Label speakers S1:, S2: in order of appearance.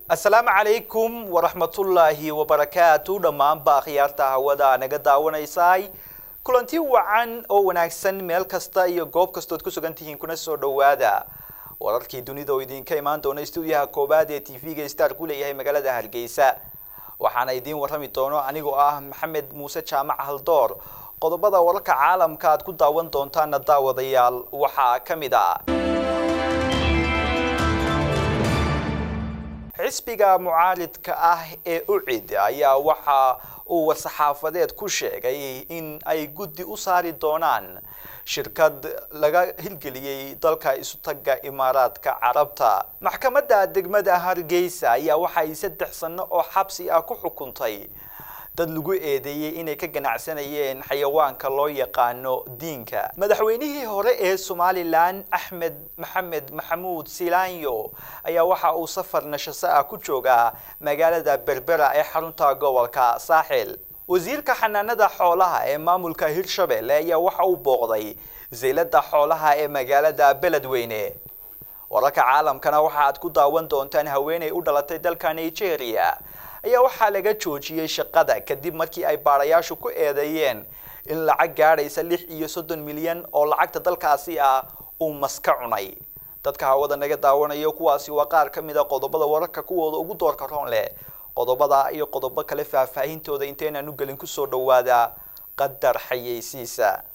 S1: asalaamu calaykum waraxmatullaahi wabarakaatu dhammaanba akhyaarta hawada naga daawanaysay kulanti wacan oo wanaagsan meel kasta iyo goob kastood ku sugan tihiin kuna soo dhowaada wararkii dunida oo idinka imaan doona stuudiyaha koowaad ee tv-ga star ku leeyahay magaalada hargeysa waxaana idiin warrami doono anigoo ah maxamed muuse jaamac haldoor qodobada wararka caalamka aad ku daawan doontaana daawadayaal waxaa ka mid a xisbiga mucaaridka ah ee ucid ayaa waxa uu war-saxaafadeed ku sheegay in ay guddi u saari doonaan shirkad laga hirgeliyey dalka isutaga imaaraadka carabta maxkamadda degmada hargeysa ayaa waxa ay saddex sano oo xabsi ah ku xukuntay dad lagu eedeeyey inay ka ganacsanayeen xayawaanka loo yaqaano diinka madaxweynihii hore ee somalilan axmed maxamed maxamuud silaanyo ayaa waxa uu safar nashase ah ku joogaa magaalada berbera ee xarunta gobolka saaxil wasiirka xanaanada xoolaha ee maamulka hirshabelle ayaa waxa uu booqday zaylada xoolaha ee magaalada beledweyne wararka caalamkana waxa aad ku daawan doontaan haweeney u dhalatay dalka nigeria ayaa waxaa laga joojiyey shaqada kadib markii ay baadhayaashu ku eedeeyeen in lacag gaadhaysa lix iyo soddon milyan oo lacagta dalkaasi ah uu maska cunay dadka hawada naga daawanayo kuwaasi waa qaar ka mid a qodobada wararka kuwooda ugu doorka roon leh qodobada iyo qodobo kale faahfaahintooda inteynaan u gelin kusoo dhawaada qadar xayeysiisa